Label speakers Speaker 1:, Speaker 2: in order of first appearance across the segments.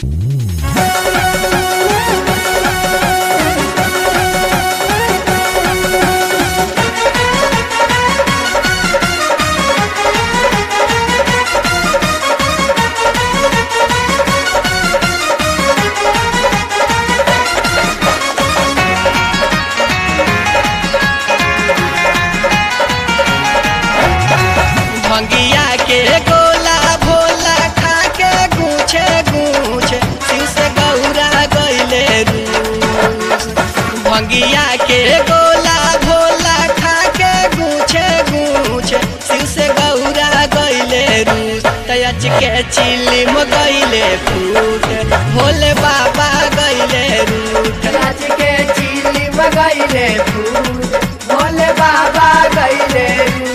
Speaker 1: भंगिया के गोला भोला खा के गूछे गूछे शिव से गौरा गईले रूस भंगिया के गोला भोला खा के गूछे गूछे शिव से गौरा गईले रूस तयच के चिलिम गईले फूट भोले बाबा गईले रूट
Speaker 2: राज के चीली बगैले फूल भोले बाबा गैले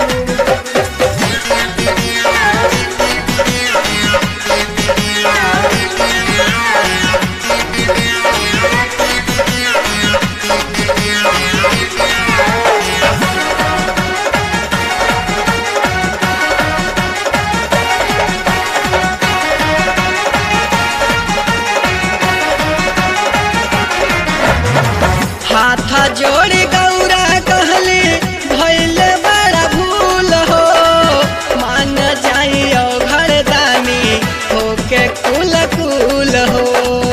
Speaker 1: हाथ जोड़ गौरा कहली भैल बड़ा भूल हो मान जाइयो घर दानी होके कुल कुल हो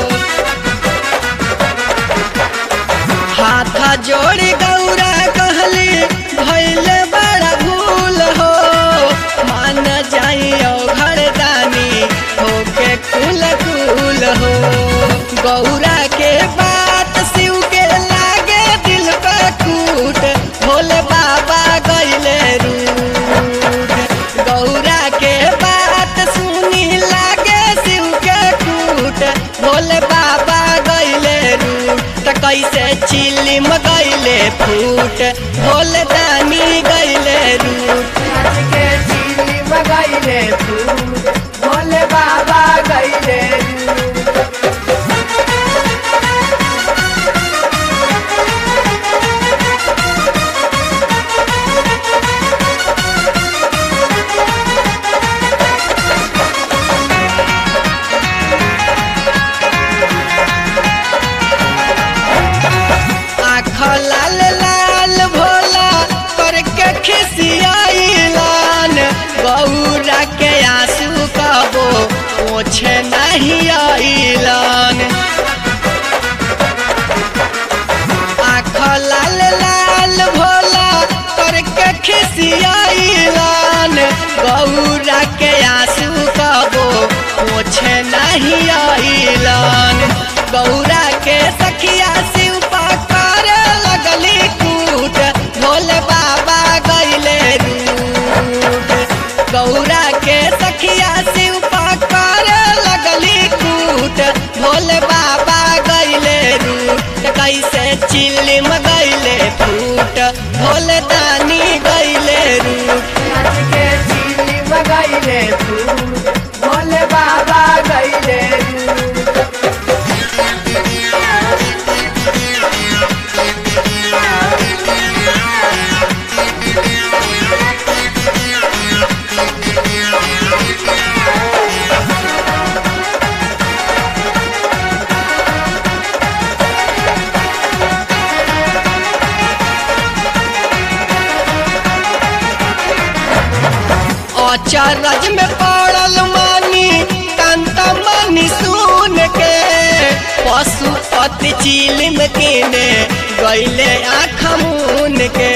Speaker 1: हाथ जोड़ गौरा कहली भैल बड़ा भूल हो मान जाइयो घर दानी होके कुल कुल हो गौरा के बात शिव के लागे दिल पे कूट भोले बाबा गईले रूठ गौरा के बात सुनी लागे शिव के कूट भोले बाबा गईले रूठ त कैसे चिलिम गईले फूट भोले दानी गईले रूठ
Speaker 2: राज के चीली बगैले फूल भोले बाबा गैले
Speaker 1: आँख लाल लाल भोला करके खिसियाइलान गौरा के आंसू कबो पोछे नहीं आइलान आँख लाल लाल भोला करके खिसियाइलान गौरा के आंसू कबो पोछे नहीं आइलान गौरा के सखिया शिव पकार लगली कूट भोले बाबा गईले रूट गौरा के सखिया शिव पकार लगली कूट भोले बाबा गईले रूट कैसे चिलिम गईले फूट भोले दानी गईले रूट
Speaker 2: राज के चीली बगैले फूल भोले बाबा गैले
Speaker 1: अचरज में पड़ल मानी कांता मानी सुन के पशुपति चिलिम किने गईले आँख मून के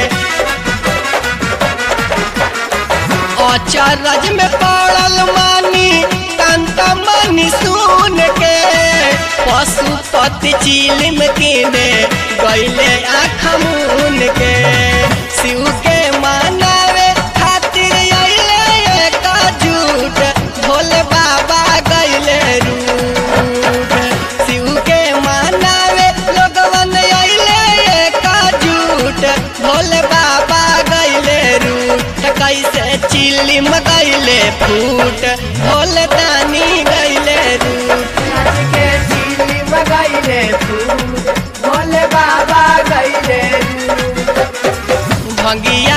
Speaker 1: अचरज में पड़ल मानी कांता मानी सुन के पशुपति चिलिम किने गईले आँख मून के शिव के मानावे खातिर अइले एक झूठ भोले बाबा गईले रूठ शिव के मानावे लोगवन अइले एक झूठ भोले बाबा गईले रूठ कैसे चिलिम गईले फूट भोले दानी गईले रूठ
Speaker 2: राज के चीली बगैले फूल भोले बाबा गैले
Speaker 1: भंगिया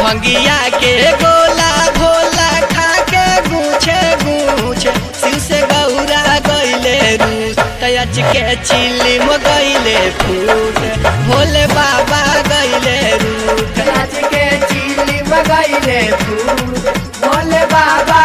Speaker 1: भंगिया के गोला भोला खा के गूछे गूछे शिव से गौरा गईले रूस तयच के चिली मो गईले फूट भोले बाबा गईले रूट
Speaker 2: नाच के चिली बगैले फूल भोले बाबा